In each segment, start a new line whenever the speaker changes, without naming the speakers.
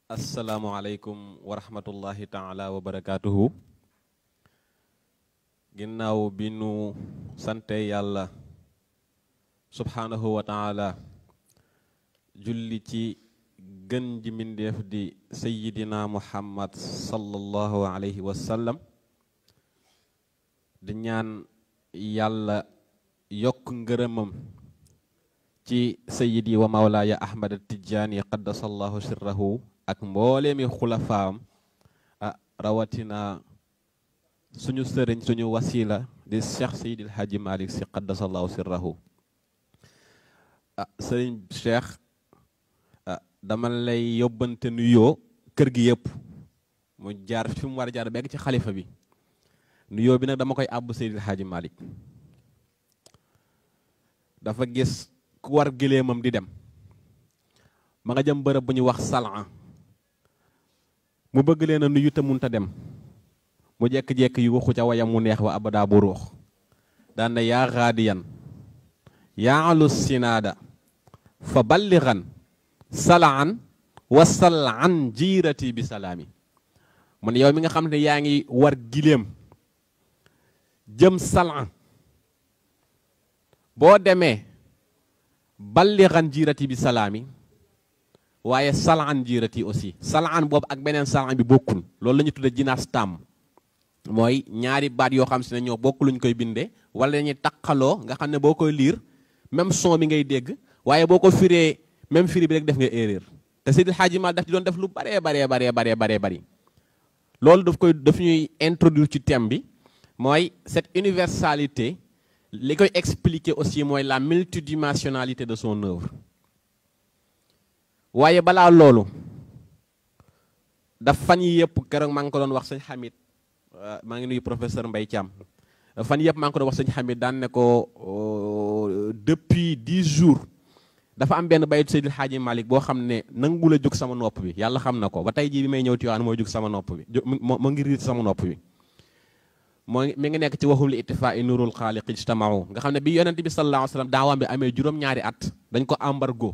asalaamualeykum wa rahmatullahi taala wa barakaatuhu ginnaaw bi nu sante yàlla subhaanahu wa taala julli ci gën ji mbindeef di sayidina muhammad sallallahu alayhi wa sallam di ñaan yàlla yokk ngërëmam ci sayidi wa mawlaaya ahmad tijjaani qaddasallahu sirrahu ak mbooleemi xulafaam ah rawatina suñu sëriñ suñu wasila di cheikh seydil haji malik si qaddasallahu sirrahu ah sëriñ cheikh ah dama lay yóbbante nuyoo kër gi yëpp mu jaar fi mu war a jaar bekk ci xalifa bi nuyoo bi nag dama koy àbb seydil haji malik dafa gis ku war gileemam di dem ma nga jëm bërëb bu ñuy wax salan mu bëgg leen a nuyu te munta dem mu jekk-jekk yu waxu ca wayam mu neex wa abada bu ruux daan na yaa xaadiyan yaa alu sinaada fa balligan salaan wa salaan jiirati bi salaami mu ne yow mi nga xam ne yaa ngi war gileem jëm salaan boo demee balligan jiirati bi salaami waaye salaan jiirati aussi salaan boobu ak beneen salaan bi bokkul loolu la ñu tudde jinaas tàmm mooy ñaari baat yoo xam si ne ñoo bokk luñ koy bindee wala dañuy taqaloo nga xam ne boo koy liir même son bi ngay dégg waaye boo ko firee même firi bi rek def nga erreur te Seydil Hadji Mal daf ci doon def lu baree baree baree baree baree bari loolu daf koy daf ñuy introduire ci thème bi mooy cette universalité li koy expliquer aussi mooy la multidimensionnalité de son œuvre waaye balaa loolu daf fan yi yëpp keroog maa ngi ko doon wax sëñ Hamid maa ngi nuyu professeur Mbaye Thiam fan yëpp maa ngi ko doon wax sëñ Hamid daan ne ko depuis dix jours dafa am benn bayit Seydil Hadji Malick boo xam ne nangu la jóg sama nopp bi yàlla xam na ko ba tey jii bi may ñëw Tiwaawan mooy jóg sama nopp bi moo ngi riir sama nopp bi moo mi ngi nekk ci waxul li ittifaa i nurul xaaliq ijtamau nga xam ne bi yonent bi sallallahu alayhi wa sallam daawaam bi amee juróom-ñaari at dañ ko embargo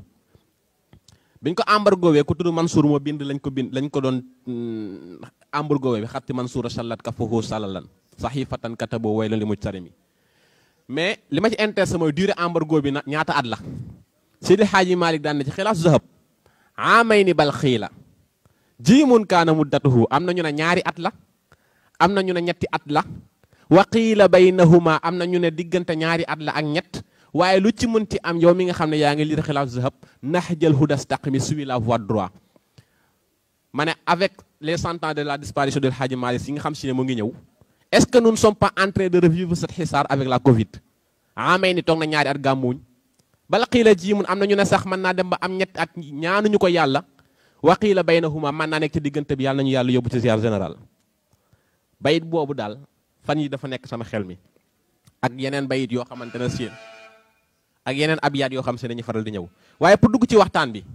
biñ ko embargo wee ku tudd Mansour moo bind lañ ko bind lañ ko doon embargo wee bi xatti Mansour sallat ka fahu salalan sahifatan katabo way la li muj sarimi mais li ma ci intéressé mooy durée embargo bi na ñaata at la Seydi Hadji Malick daan na ci xilaas zahab amay ni bal xiila jiimun kaana muddatuhu am na ñu ne ñaari at la am na ñu ne ñetti at la wa qiila baynahuma am na ñu ne diggante ñaari at la ak ñett waaye lu ci mënti am yow mi nga xam ne yaa ngi lire xilaaf zahab nahjal huda staqimi suivi la voie droit ma ne avec les cent ans de la disparition de Hadji Malick yi nga xam si ne mu ngi ñëw est-ce que nous ne sommes pas en train de revivre cette xisaar avec la Covid amay ni toog na ñaari at gàmmuñ bala qiila ji mun am na ñu ne sax mën naa dem ba am ñetti at ñaanuñu ko yàlla wa qiila baynahuma mën naa nekk ci diggante bi yàlla nañu yàlla yóbbu ci ziar général bayit boobu daal fan yi dafa nekk sama xel mi ak yeneen bayit yoo xamante ne seen ak yeneen abyaat yoo xam se dañuy faral di ñëw waaye pour dugg ci waxtaan bi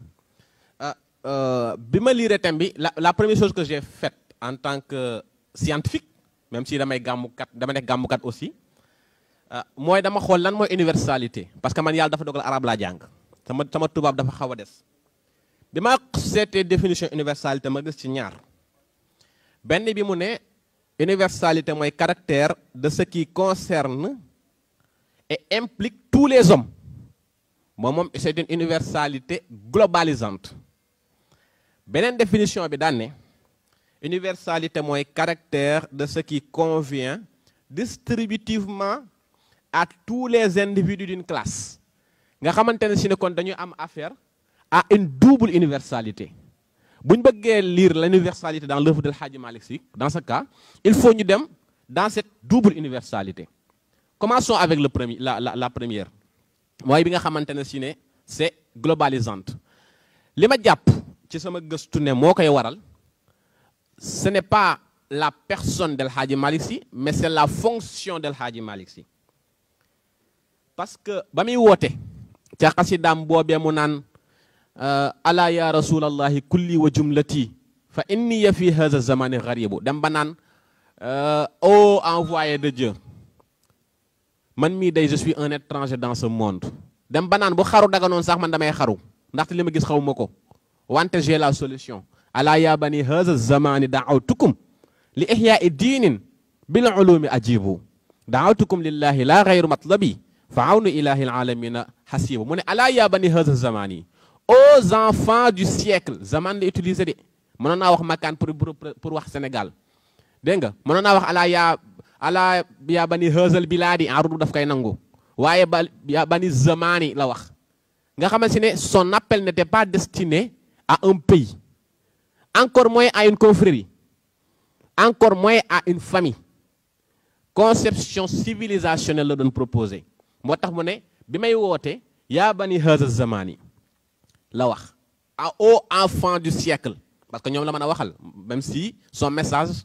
bi ma liire thème bi la la première chose que j'ai faite en tant que scientifique même si damay gàmmukat dama nekk gàmmukat aussi mooy dama xool lan mooy universalité parce que man yàlla dafa dogal arab laa jàng sama sama tubaab dafa xaw a des bi ma seetee définition universalité ma gis ci ñaar benn bi mu ne universalité mooy caractère de ce qui concerne et implique tous les hommes moom moom c'est une universalité globalisante beneen définition bi daan ne universalité mooy caractère de ce qui convient distributivement à tous les individus d'une classe nga xamante ne si ne kon dañuy am affaire à une double universalité bu ñu bëggee lire l'universalité dans l'œuvre de Hadji Malick Sy dans ce cas il faut ñu dem dans cette double universalité commençons avec le premier la la la première mooy bi nga xamante ne si ne c'est globalisante li ma jàpp ci sama gëstu ne moo koy waral ce n'est pas la personne del Hadji Malick Sy mais c'est la fonction del Hadji Malick Sy parce que ba muy woote ca xasidaam boobee mu naan ala ya rasulallahi kulli wa jumlati fa inni ya fi hadha zamani gharibu dem ba naan ô envoyé de Dieu man mii day je suis un étranger dans ce monde dem ba naan bu xaru daga noonu sax man damay xaru ndaxte li ma gis xawuma ko wante j'ai la solution ala ya bani haza zamani daawtukum li ihyaai diinin bil ulumi ajibu daawtukum lillahi la gayru matlabi fa awnu ilahi alalamina hasibu mu ne ala ya bani haza zamani aux enfants du siècle zaman la utilisé de mënoon naa wax makkaan pour pour wax Sénégal dégg nga mënoon naa wax ala yaa ala yaa bani haazal bilaadi arudu daf koy nangu waaye ba yaa bani zamani la wax nga xamante ne son appel n'était pas destiné à un pays encore moins à une confrérie encore moins à une famille conception civilisationnelle la doon proposé moo tax mu ne bi may woote yaa bani haazal zamani la wax à aux enfants du siècle parce que ñoom la mën a waxal même si son message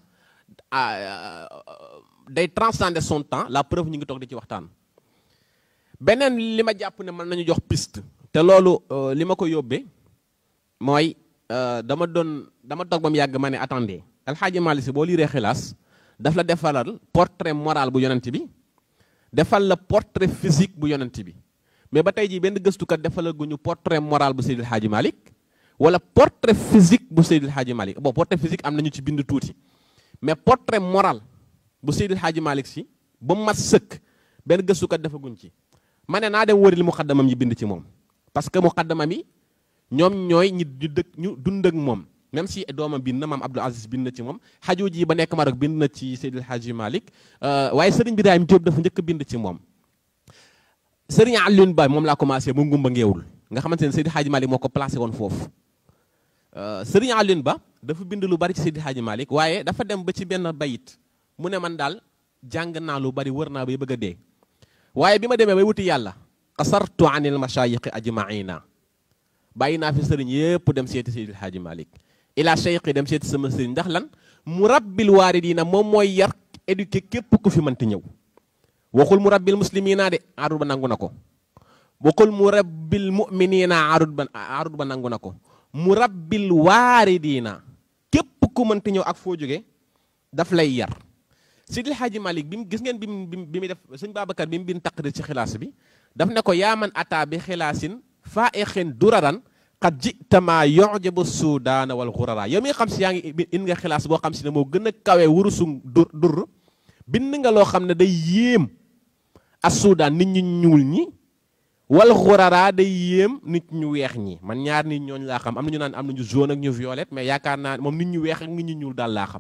day transcender son temps la preuve ñu ngi toog di ci waxtaan beneen li ma jàpp ne mën nañu jox piste te loolu li ma ko yóbbee mooy dama doon dama toog ba mu yàgg ma ne attendez alxaaji Maalik Si boo liiree xilaas daf la defalal portrait moral bu yonent bi defal la portrait physique bu yonent bi mais ba tey jii benn gëstukat defalal gu ñu portrait moral bu Seydil Hadji Malick wala portrait physique bu Seydil Hadji Malick bon portrait physique am nañu ci bind tuuti mais portrait moral bu Seydil Hadji Malick si ba mat sëkk benn gëstukat defaguñ ci ma ne naa dem wëri li muqaddamam yi bind ci moom parce que muqaddamam yi ñoom ñooy ñi ñu dëkk ñu dund ak moom même si doomam bind na maam Abdou Aziz bind na ci moom xaju ji ba nekk Maroc bind na ci Seydil Hadji Malick waaye Serigne Birahim Diop dafa njëkk bind ci moom Serigne Alioune Ba moom laa commencé mu ngumba ngeewul nga xamante ne Seydil Hadji Malick moo ko placé woon foofu Serigne Alioune Ba dafa bind lu bari ci Seydil Hadji Malick waaye dafa dem ba ci benn bayit mu ne man daal jàng naa lu bari wër naa bay bëgg a dee waaye bi ma demee bay wuti yàlla qasartu anil mashayiqi ajmaina bàyyi naa fi sëriñ yépp dem seeti Seydil Hadji Malick ila cheikhi dem seeti sama sëriñ ndax lan mu rabbil waaridina moom mooy yar éduqué képp ku fi mënti ñëw waxul mu rabbil muslimina de arut ba nangu na ko waxul mu rabbil muminina arut ba arut ba nangu na ko mu rabbil waaridina képp ku mënti ñëw ak foo jóge daf lay yar Seydil Hadji Malick bi mu gis ngeen bi mu bi mu def sëñ Babacar bi mu bin taqrir ci xilaas bi daf ne ko yaa man ataa bi xilaasin faa exin duraran xat jitama yojabu suudaana wal xurara yow mi nga xam si yaa ngi in nga xilaas boo xam si ne moo gën a kawe wurusu dur dur bind nga loo xam ne day yéem as suudaan nit ñu ñuul ñi wal xurara day yéem nit ñu weex ñi man ñaar nit ñooñu laa xam am na ñu naan am nañu jaune ak ñu violette mais yaakaar naa moom nit ñu weex ak nit ñu ñuul daal laa xam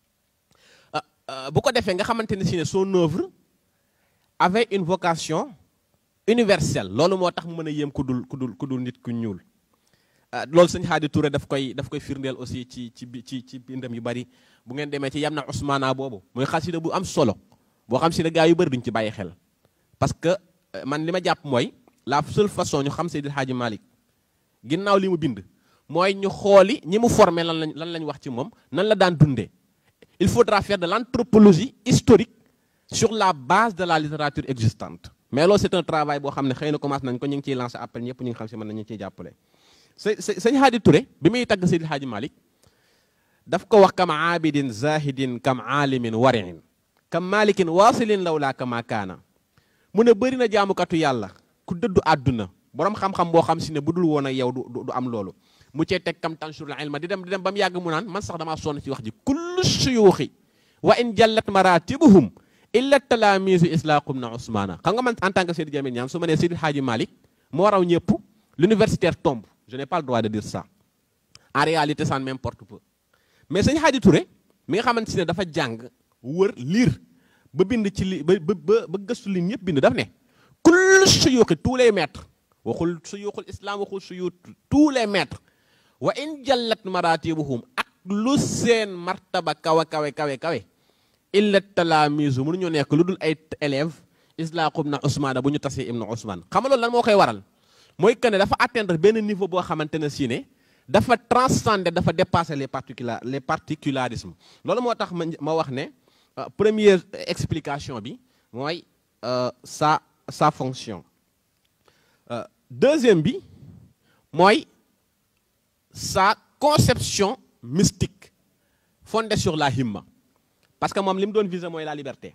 bu ko defee nga xamante ne si ne son œuvre avait une vocation universelle loolu moo tax mu mën a yéem ku dul ku dul ku dul nit ku ñuul loolu sëñ Xaadi Touré daf koy daf koy firndeel aussi ci ci ci ci bindam yu bari bu ngeen demee ci yam na Ousmana boobu muy xasida bu am solo boo xam si ne gaa yu bari duñ ci bàyyi xel parce que man li ma jàpp mooy la seule façon ñu xam Seydil Hadji Malick ginnaaw li mu bind mooy ñu xooli ñi mu formé lan lañ lan lañ wax ci moom nan la daan dundee il faudra faire de l'anthropologie historique sur la base de la littérature existante mais loolu c'est un travail boo xam ne xëy na commencé nañ ko ñu ngi ciy lancé appel ñëpp ñu ngi xam si mën nañu ciy jàppale sëñ Haadi Touré bi muy tagg Seydil Hadji Malick daf ko wax kam aabidin zahidin kam aalimin wariin kam malikin waasilin lawlaa kama kaana mu ne bëri na jaamukatu yàlla ku dëddu àdduna borom xam-xam boo xam si ne bu dul woon ak yow du du am loolu mu cee teg kam tansurul ilma di dem di dem ba mu yàgg mu naan man sax damaa sonn ci wax ji kullu suyuuxi wa in jallat maratibuhum illa talaamisu islaqum na ousmana xam nga man en tant que Seydi Jamil Niane su ma nee Seydil Hadji Malick moo raw ñëpp l'universitaire tombe je n'ai pas le droit de dire ça en réalité ça ne m'importe peu mais sëñ Hadji Touré mi nga xamante ne dafa jàng wër lire ba bind ci li ba ba ba gëstu li ñëpp bind daf ne kullu suyuuxi tous les maîtres waxul suyuuxul islam waxul suyuux tous les maîtres wa in jallat maratibuhum ak lu seen martaba kawe kawe kawe kawe illa talaamisu mënuñoo nekk lu dul ay élèves islaqum na Ousmane bu ñu tasee ibnu Ousmane xam nga loolu lan moo koy waral mooy que ne dafa atteindre benn niveau boo xamante ne si ne dafa transcender dafa dépasser les particula les particularismes loolu moo tax ma ma wax ne première explication bi mooy sa sa fonction deuxième bi mooy sa conception mystique fondée sur la himma parce que moom li mu doon viser mooy la liberté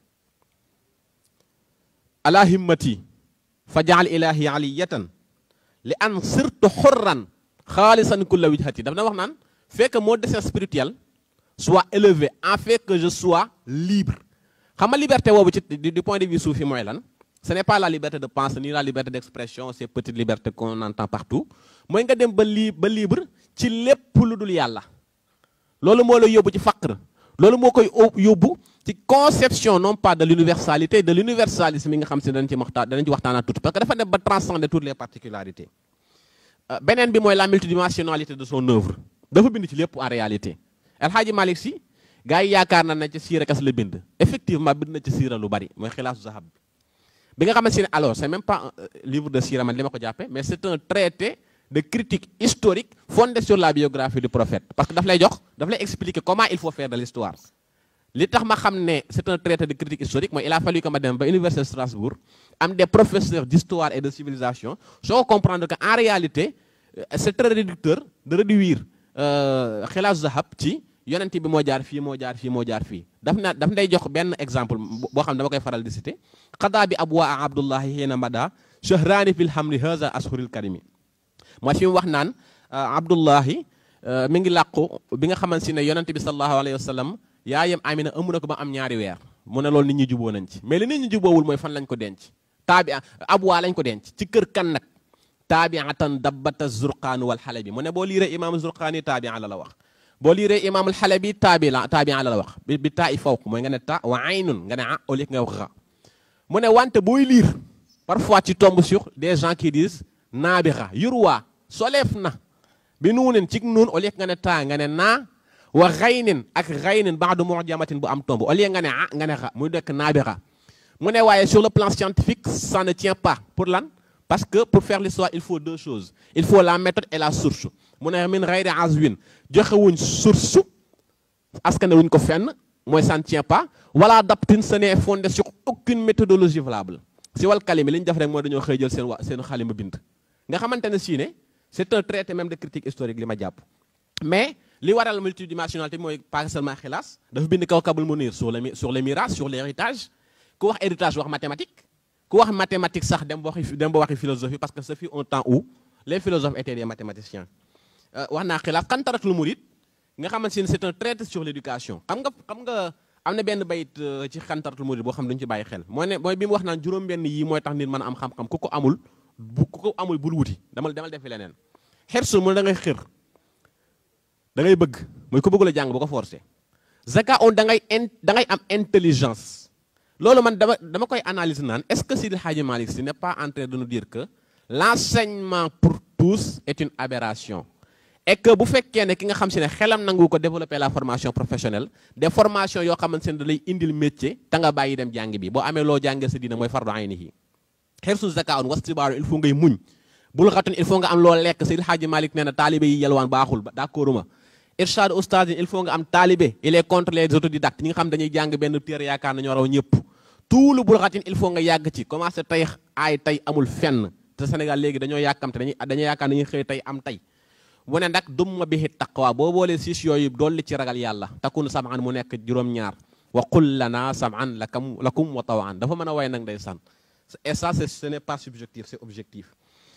ala himmati fa jaal ilahi aliyatan li an sirtu xurran xaalisan kulla wijhati daf na wax naan fait que mon destin spirituel soit élevé en fait que je sois libre xam nga liberté boobu ci du point de vue soufi mooy lan ce n'est pas la liberté de penser ni la liberté d'expression ces petites libertés qu'on entend partout mooy nga dem ba li ba libre ci lépp lu dul yàlla loolu moo la yóbbu ci faqr loolu moo koy yóbbu ci conception non pas de l'universalité de l'universalisme yi nga xam si danañ ci waxtaan danañ ci waxtaanaa tuuti parce que dafa dem ba transcender toutes les particularités beneen bi mooy la multidimensionnalité de son œuvre dafa bind ci lépp en réalité El Hadji Malick Sy gars yi yaakaar na ne ci siira kas la bind effectivement bind na ci siira lu bari mooy xilaasu zahab bi bi nga xamante ne alors c'est même pas un livre de siira man li ma ko jàppe mais c'est un traité de critique historique fondé sur la biographie du prophète parce que daf lay jox daf lay expliquer comment il faut faire de l'histoire li tax ma xam ne c'est un traité de critique historique mooy il a fallu que ma dem ba université de Strasbourg am des professeurs d'histoire et de civilisation soo comprendre que en réalité c'est très réducteur de réduire xilaasu zahab ci yonent bi moo jaar fii moo jaar fii moo jaar fii daf na daf nday jox benn exemple boo xam ne dama koy faral di citer xadaa bi abwaa abdullahi xiina mada shahraani fil hamri haza ashuril karimi mooy fi mu wax naan abdullahi mi ngi làqu bi nga xamante ne yonent bi sallallahu alayhi wa sallam yaayam amina ëmb na ko ba am ñaari weer mu ne loolu nit ñi juboo nañ ci mais li nit ñi juboowul mooy fan lañ ko denc taabi abwaa lañ ko denc ci kër kan nag taabiatan dabbata zurqaanu wal xale bi mu ne boo liiree imaamu zurqaani taabia la la wax boo liiree imaamul xale bi taabi la taabia la la wax bi bi taa i fawq mooy nga ne ta wa aynun nga ne ah au lieu nga wax xa mu ne wante booy liir parfois tu tombes sur des gens qui disent naabixa yurwaa soleef na bi nuunen cig nuun au lieu nga ne taa nga ne naa wa xaynin ak xaynin baadu mujamatin bu am tomb au lieu nga ne ah nga ne xa muy nekk naabixa mu ne waaye sur le plan scientifique ça ne tient pas pour lan parce que pour faire l'histoire il faut deux choses il faut la méthode et la source mu ne min xayri azwin joxewuñ source askane wuñ ko fenn mooy ça ne tient pas wala daptin ce n'est fondé sur aucune méthodologie valable si wal kalimi li ñu def rek mooy dañoo xëy jël seen wa seen xalima bind nga xamante ne si ne c'est un traité même de critique historique li ma jàpp mais li waral multidimensionnalité mooy pas seulement xilaas dafa bind Kawkabul Munir sur le sur le mirage sur l'héritage ku wax héritage wax mathématique ku wax mathématique sax dem ba waxi dem ba waxi philosophie parce que ce fut un temps où les philosophes étaient des mathématiciens wax naa xilaas xantaratul murid nga xamante ne c'est un traité sur l'éducation xam nga xam nga am na benn bayit ci xantaratul murid boo xam ne duñu ci bàyyi xel mooy ne mooy bi mu wax naan juróom-benn yii mooy tax nit mën a am xam-xam ku ko amul bu ku ko amul bul wuti demal demal defi leneen xersul mu ne da ngay xër da ngay bëgg mooy ku bëggul a jàng bu ko forcé zaka on da ngay in da ngay am intelligence loolu man dama dama koy analyser naan est-ce que Sidi Hadji Malick Sy n'est pas en train de nous dire que l'enseignement pour tous est une aberration et que bu fekkee ne ki nga xam si ne xelam nangu ko développer la formation professionnelle des formations yoo xamante ne da lay indil métier te nga bàyyi dem jàng bi boo amee loo jàngee sa diina mooy fardu aynihi xersu zaka on wastibaaru il faut ngay muñ bul xatun il faut nga am loo lekk Sidi Hadji Malick nee na taalibe yi yelwaan baaxul d'accord ma irshad oustaz il faut nga am taalibe il est contre les autodidactes ñi nga xam dañuy jàng benn téere yaakaar nañoo raw ñëpp tout lu bul xatin il faut nga yàgg ci commencé tey aay tey amul fenn te Sénégal léegi dañoo yàkkamte dañuy dañoo yaakaar nañuy xëy tey am tey mu ne nag dumma bihi taqwa boo boolee siis yooyu dolli ci ragal yàlla takun samaan mu nekk juróom-ñaar wa qul lana samaan lakum lakum wa tawan dafa mën a way nag day san et ça c'est ce n'est pas subjectif c'est objectif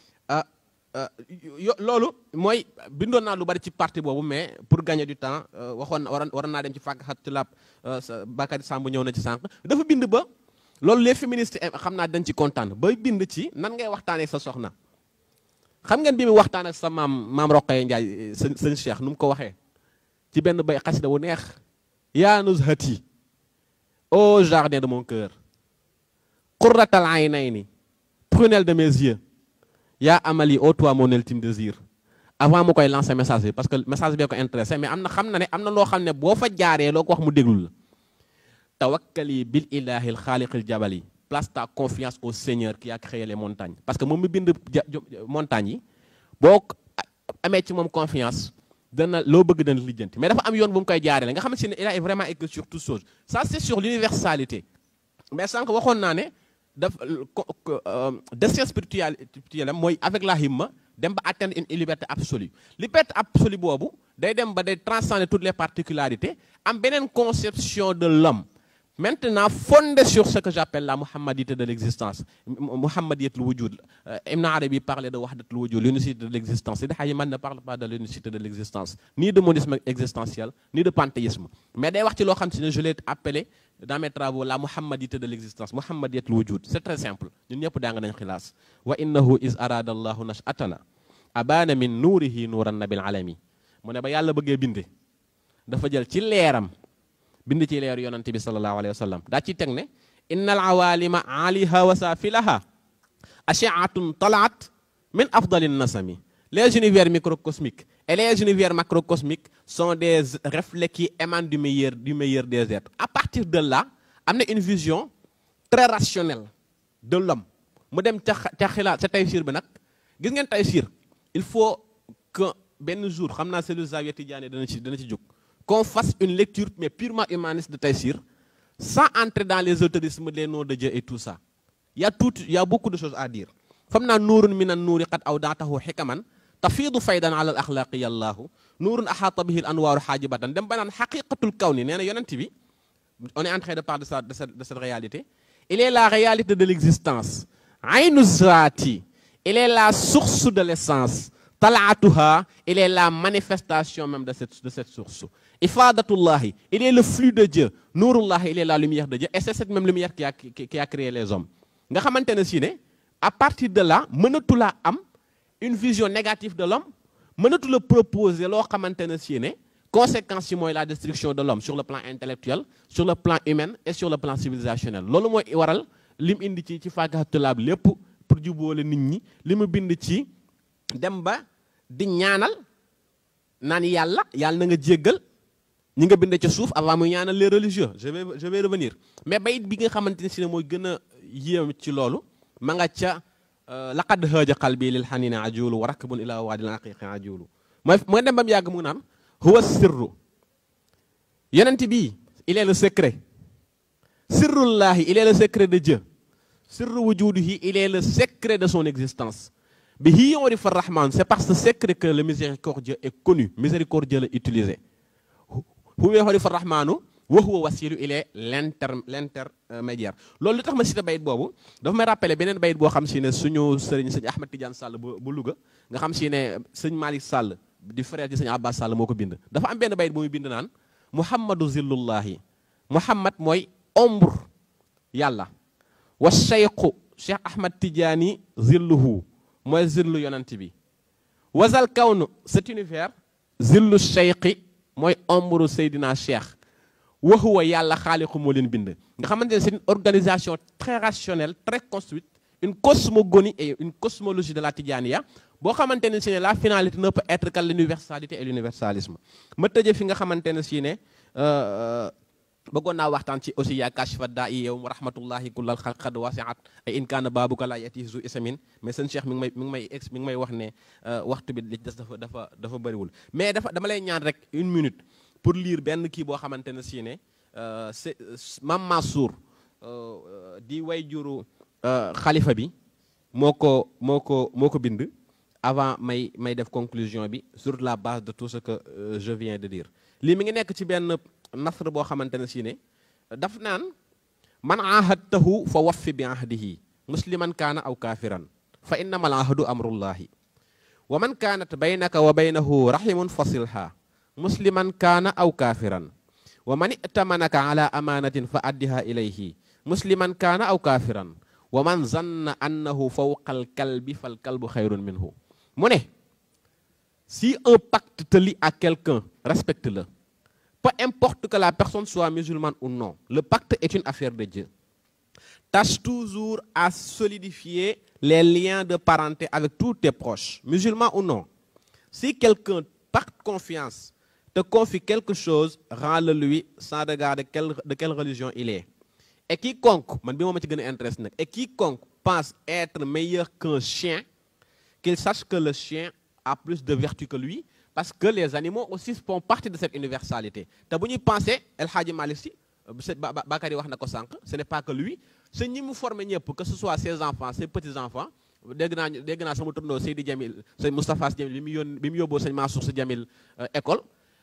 loolu mooy bindoon naa lu bari ci parti boobu mais pour gagner du temps waxoon waroon waroon naa dem ci fàkk xat ci lab Bakary Samb ñëw na ci sànq dafa bind ba loolu les féministes xam naa dañ ci kontaan ba bind ci nan ngay waxtaanee sa soxna xam ngeen bi mu waxtaan ak sa maam maam Roqaye Ndiaye sëñ sëñ Cheikh nu mu ko waxee ci benn bay xasida wu neex yaa nuzhati au jardin de mon cœur qurratal aynayni prunelle de mes yeux yaa amali ô toi mon ultime désir avant mu koy lancer message bi parce que message bee ko intéressé mais am na xam na ne am na loo xam ne boo fa jaaree loo ko wax mu déglu la tawakkali bil ilahi xaaliqil jabali place ta confiance au Seigneur qui a créé les montagnes parce que moom mi bind montagnes yi boo amee ci moom confiance dana loo bëgg dana lijjanti mais dafa am yoon bu mu koy jaaree la nga xamante ne il a vraiment écrit sur toute chose ça c'est sur l'universalité mais sànq waxoon naa ne daf destin spirituel spirituel mooy avec la himma dem ba atteindre une liberté absolue liberté absolue boobu day dem ba day transcender toutes les particularités am beneen conception de l'homme Maintenant, fondé sur ce que j'appelle la Muhammadité de l'existence, Muhammadiyat al-Wujud, Ibn Arabi parlait de Wahdat al-Wujud, l'unicité de l'existence. Sidi Hayman ne parle pas de l'unicité de l'existence, ni de monisme existentiel, ni de panthéisme. Mais d'ailleurs, je l'ai appelé dans mes travaux la Muhammadité de l'existence, Muhammadiyat al-Wujud. C'est très simple. Nous n'y a pas d'angle khilas. Wa innahu iz arada Allahu nash'atana abana min nourihi nuran nabil alami. Mu ne ba yàlla bëggee binde dafa jël ci leeram bind ci leer yonante bi sallallahu alayhi wa sallam daa ci teg ne inna al awalima aliha wa safilaha ashiatun talaat min afdali nasami les univers microcosmiques et les univers macrocosmiques sont des reflets qui émanent du meilleur du meilleur des êtres à partir de là am na une vision très rationnelle de l'homme mu dem ca ca xilaat ca Taysiir bi nag gis ngeen Taysiir il faut que benn jour xam naa cellule Zawiya Tidiane dana ci dana ci jóg qu'on fasse une lecture mais purement humaniste de Taïsir, sans entrer dans les autorismes des noms de Dieu et tout ça. Il y a, tout, il y a beaucoup de choses à dire. فمنا نور من النور قد أودعته حكما تفيض فيضا على الأخلاق يا الله نور أحاط به الأنوار حاجبة dem ba naan حقيقة الكون nee na yonent bi on est en train de parler de, ça, de, cette, de cette réalité il est la réalité de l'existence aynu zaati il est la source de l'essence talaatuha il est la manifestation même de cette, de cette source Ifadatullahi, il est le flux de Dieu. Nourullah, il est la lumière de Dieu. Et c'est cette même lumière qui a, qui, qui a créé les hommes. Nga xamantene si ne à partir de là mënatu la am une vision négative de l'homme mënatu la proposer loo xamantene si ne conséquence yi mooy la destruction de l'homme sur le plan intellectuel sur le plan humain et sur le plan civilisationnel loolu mooy waral lim indi ci ci fàggatulaab lépp pour jubóole nit ñi li mu bind ci dem ba di ñaanal naan yàlla yàlla na nga jéggal ñi nga bind ci suuf avant muy ñaanal les religieux je vais je vais revenir mais bayit bi nga xamante ne si ne mooy gën a yéem ci loolu ma nga ca laqad haaja qalbi lil xanini ajulu wa rakbun ila waadil aqiqi ajulu mooy mooy dem ba mu yàgg mu naan huwa sirru yonent bii il est le secret sirrullahi il est le secret de Dieu sirru wujudihi il est le secret de son existence bi hi yurifa rahman c'est par ce secret que le miséricordieux est connu miséricordieux la utilisé huwa yurifa rahmanu wa huwa wasilu il est l'inter l'intermédiaire loolu li tax ma cité bayit boobu dafa may rappelé beneen bayit boo xam si ne suñu sëriñ sëñ Ahmed Tidiane Sall bu bu Louga nga xam si ne sëñ Malick Sall di frère ci sëñ Abbas Sall moo ko bind dafa am benn bayit bu muy bind naan muhammadu zillullahi muhammad mooy ombre yàlla wa cheikhu cheikh ahmad tidiane zilluhu mooy zillu yonent bi wasal kawnu cet univers zillu cheikhi mooy ombre seydina cheikh waxuwa yàlla xaaliqu moo leen bind nga xamante ne c'est une organisation très rationnelle très construite une cosmogonie et une cosmologie de la tidiania boo xamante ne si ne la finalité ne peut être que l'universalité et l'universalisme ma tëje fi nga xamante ne si ne bëggoon naa waxtaan ci aussi yaa kashfa daa i yow rahmatullahi kullal xalqad wasiat ay in kaana baabuka laa yati zu isamin mais seen cheikh mi ngi may mi ngi may ex mi ngi may wax ne waxtu bi li des dafa dafa dafa bëriwul mais dafa dama lay ñaan rek une minute pour lire benn kii boo xamante ne si ne c'est Mam Mansour di way juru xalifa bi moo ko moo ko moo ko bind avant may may def conclusion bi sur la base de tout ce que je viens de dire lii mi ngi nekk ci benn nasr boo xamante ne si ne daf naan man ahadtahu fa waffi bi ahdihi musliman kaana aw kaafiran fa innama al ahdu amrullahi wa man kaanat baynaka wa baynahu rahimun fasilha musliman kaana aw kaafiran wa man itamanaka ala amanatin fa addiha ilayhi musliman kaana aw kaafiran wa man zanna annahu fawqa al kalbi fal kalbu xayrun minhu mu ne si un pacte te lie à quelqu'un respecte-le peu importe que la personne soit musulmane ou non le pacte est une affaire de Dieu tâche toujours à solidifier les liens de parenté avec tous tes proches musulmans ou non si quelqu'un par confiance te confie quelque chose rends-le lui sans regarder quelle, de quelle religion il est et quiconque man bi moom ma ci gën a intéresse nag et quiconque pense être meilleur qu'un chien qu'il sache que le chien a plus de vertu que lui parce que les animaux aussi font partie de cette universalité te bu ñuy penser El Hadji Malick Sy Bakary wax na ko sànq ce n'est pas que lui c'est ñi mu formé ñëpp que ce soit ses enfants ses petits enfants dégg naa dégg naa sama turndoo Seydi Jamil sëñ Moustapha Sy Jamil bi mu yóon bi mu yóbboo sëñ Mansour Sy Jamil école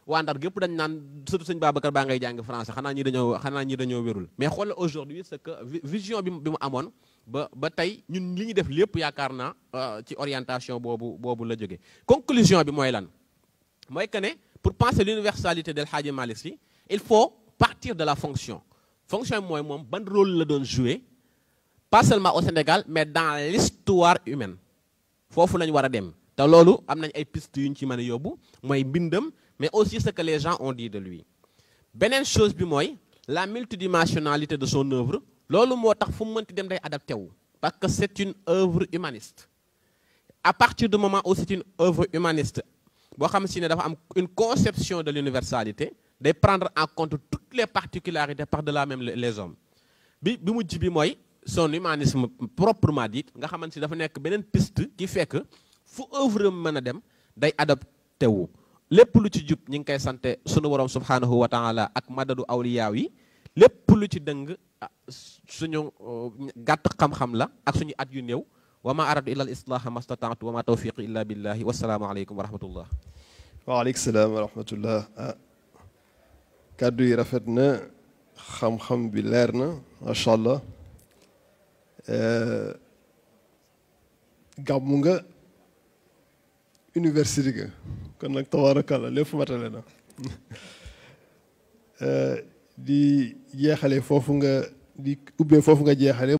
waa Ndar gépp dañ naan surtout sëñ Babacar baa ngay jàng français xanaa ñi dañoo xanaa ñi dañoo wérul mais xoolal aujourd'hui c'est que vision bi bi mu amoon ba ba tey ñun li ñuy def lépp yaakaar naa ci orientation boobu boobu la jóge conclusion bi mooy lan mooy que ne pour penser l'universalité del Hadji Malick Sy il faut partir de la fonction fonction bi mooy moom ban rôle la doon jouer pas seulement au Sénégal mais dans l'histoire humaine foofu lañu war a dem te loolu am nañ ay pistes yu ñu ci mën a yóbbu mooy mbindam mais aussi ce que les gens ont dit de lui beneen chose bi mooy la multidimensionnalité de son œuvre loolu moo tax fu mu mënti dem day adapté wu parce que c'est une œuvre humaniste à partir du moment où c'est une œuvre humaniste boo xam si ne dafa am une conception de l'universalité day prendre en compte toutes les particularités par-delà même les hommes bi bi mujj bi mooy son humanisme proprement dit nga xamante si dafa nekk beneen piste qui fait que fu œuvre mën a dem day adapté wu lépp lu ci jub ñi ngi koy sante sunu borom subhanahu wa taala ak madadu awliyaaw yi lépp lu ci dëng suñu gàtt xam-xam la ak suñu at yu néew wa ma aradu illa al islaha mastataatu wa ma tawfiqi illa billahi wasalaamu aleykum wa rahmatullah
waaleykum salaam wa rahmatullah ah kàddu yi rafet na xam-xam bi leer na macha allah gàmmu nga université ga kon nag tabaarakalla lépp matale na di jeexale foofu nga di ubbee foofu nga jeexale